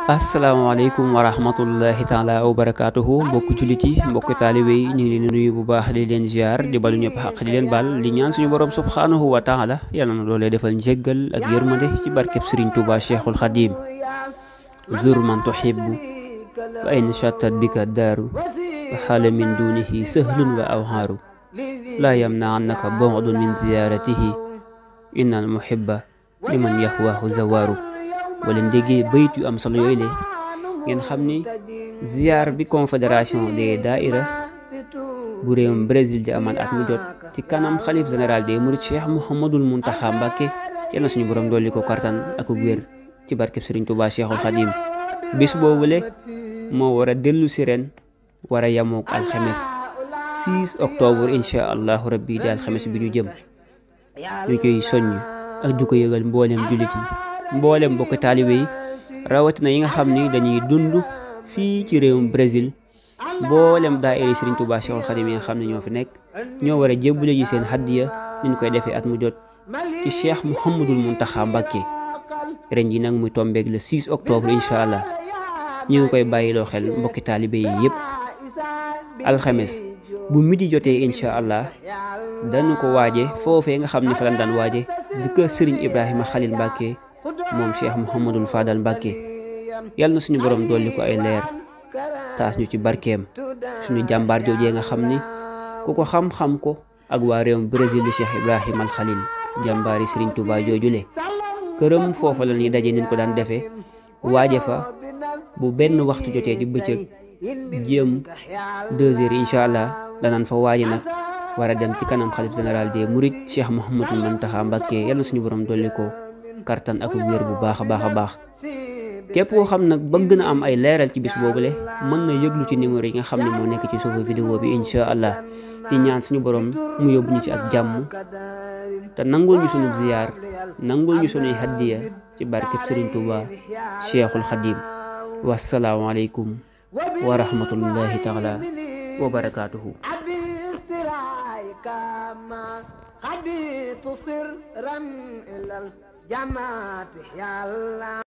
asalaamaaleykum wa rahmatullahi taala wa barakaatuhu mbokk jullit yi mbokk taalibe yi ñu ngi leen di nuyu bu baax di leen ziar di balu ñëpp xaq di leen baal di ñaan suñu borom subhaanahu wa taala yàlla na loolee defal njéggal ak yërmande ci barkeb Sëriñ Tuuba Cheikhul Xadim zur man tuhibbu wa in chattat bika daaru wa xaala min dunihi sahlun wa awhaaru laa yamna annaka bu'dun min ziyaaratihi inna al muhibba liman yahwahu zawaaru wala ndéggee bayit yu am solo yooyu le ngeen xam ni ziar bi confédération des daaira bu réewum Brésil di amal at mu jot ci kanam xalif général des mourides Cheikh Mouhamadul Mountakha Mbacké yal na suñu borom dolli ko kartan ak wér ci barkeb Serigne Touba Cheikhul Khadim bis boobule moo war a dellu si ren war a yamook alxames 6 octobre incha allahu rabbi di alxames bi ñu jëm ñu koy soññ ak du ko yëgal mboolem jullit yi mboolem mbokk taalibe yi rawatina yi nga xam ni dañuy dund fii ci réewum Brésil mboolem daayira Serigne Touba Cheikhul Khadim yi nga xam ne ñoo fi nekk ñoo war a jébbale ji seen haddiya ñu koy defee at mu jot ci Cheikh Mouhamadul Mountakha Mbacké ren ji nag muy tombeeg le 6 octobre incha allah ñu ngi koy bàyyiloo xel mbokki taalibe yi yëpp alxames bu midi jotee incha allah dañu ko waaje foofee nga xam ne fa lañ daan waaje di kër Serigne Ibrahima Khalil Mbacké moom Cheikh Mouhamadul Fadal Mbacké yal na suñu borom dolli ko ay leer taas ñu ci barkeem suñu jàmbaar joojee nga xam ni ku ko xam-xam ko ak waa réewum Brésil di Cheikh Ibrahima al Khalil jàmbaari Serigne Touba joojule këram foofa la ñuy daje niñ ko daan defee waaje fa bu benn waxtu jotee di bëccëg jéem deux heures incha allah danaan fa waaje nag war a dem ci kanam xalif général des mourides Cheikh Mouhamadul Mountakha Mbacké yal na suñu borom dolli ko kartan ak wér bu baax a baax a baax képp koo xam nag bëgg na am ay leeral ci bis boobule mën na yëglu ci numéro yi nga xam ne moo nekk ci suufu vidéo bi incha allah di ñaan suñu borom mu yóbbu ñu ci ak jàmm te nangul ñu suñu ziyaar nangul ñu suñuy haddiya ci barkeb Serigne Touba Cheikhul Khadim wasalaamualeykum wa rahmatullahi taala wa barakaatuhu حديث سرا إلى الجنات يا الله